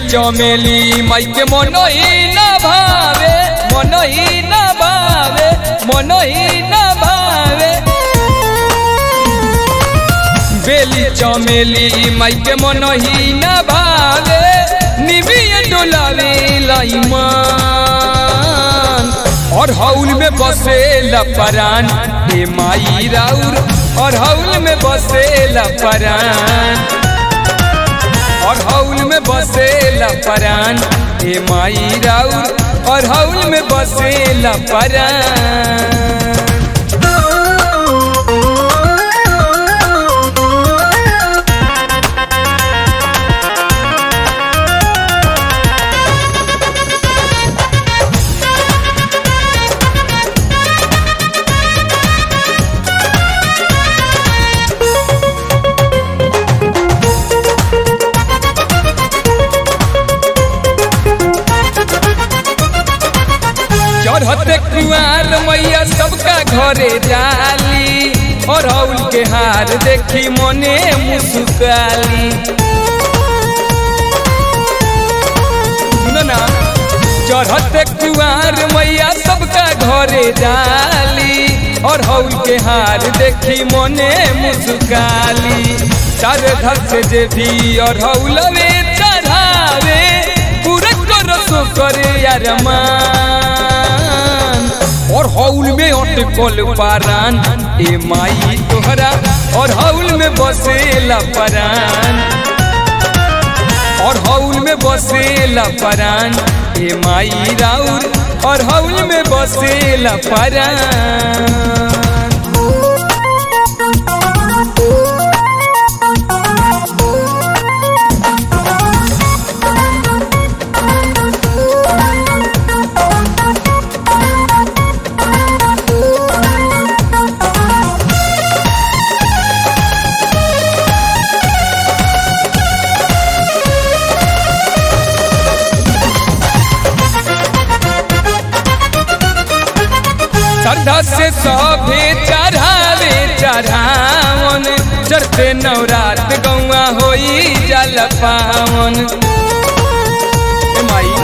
चमेली माई के मन ही न भावे मन ही न भावे मन ही न भावे बेली चमेली माई के मन ही न भावे निबिय डोलावे लाइमान और हौल में बसे लपरान हे माई राउर और हौल में बसे लपरान और हौल में बसे लपरान हे माई राउर और हौल में बसे लपरान चढ़ते कुआर मैया सबका घरे जाली और हौल के हार देखी मने मुस्काली सुनो ना चढ़ते कुआर मैया सबका घरे जाली और हौल के हार देखी मने मुस्काली चार धर से जे भी और हौल में चढ़ावे पूरा करो करे यार मान और हौल में अटकल पारान ए माई तोहरा और हौल में बसेला परान और हौल में बसेला परान ए माई राउर और हौल में बसेला परान श्रद्धा से सभे चढ़ावे चढ़ावन चढ़ते नवरात गौआ होई जल पावन माई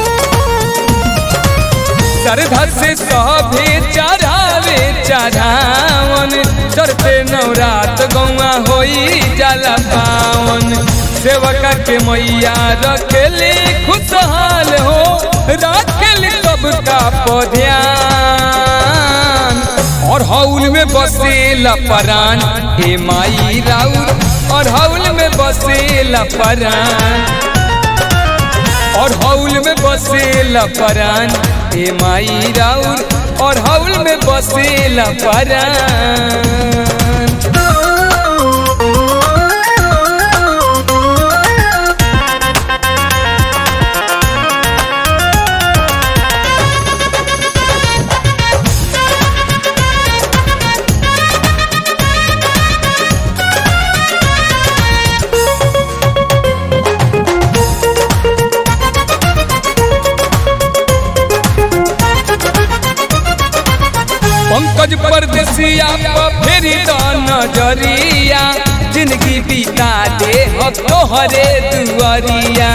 श्रद्धा से सभे चढ़ावे चढ़ावन चढ़ते नवरात गौआ होई जल पावन सेवका के मैया रखेली खुशहाल हो रखेली सबका पध्यान और हौल में बसेला परान हे माई राउर और हौल में बसेला परान और हौल में बसेला परान हे माई राउर और हौल में बसेला परान पंकज परदेसिया फेरी द नजरिया जिंदगी बिता दे हो तोहरे दुआरिया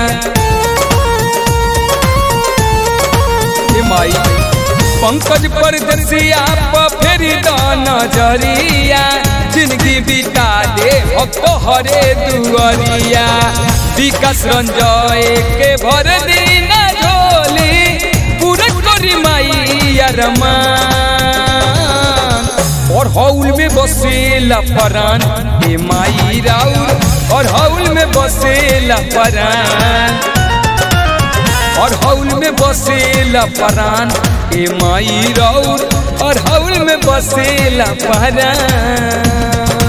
ए माई पंकज परदेसिया फेरी द नजरिया जिंदगी बिता दे हो तोहरे दुआरिया विकास रंजय के भर दिन झोली पूरा करी माई अरमान और हौल में बसेला परान हे माई राउर और हौल में बसेला परान और हौल में बसेला परान हे माई राउर और हौल में बसेला परान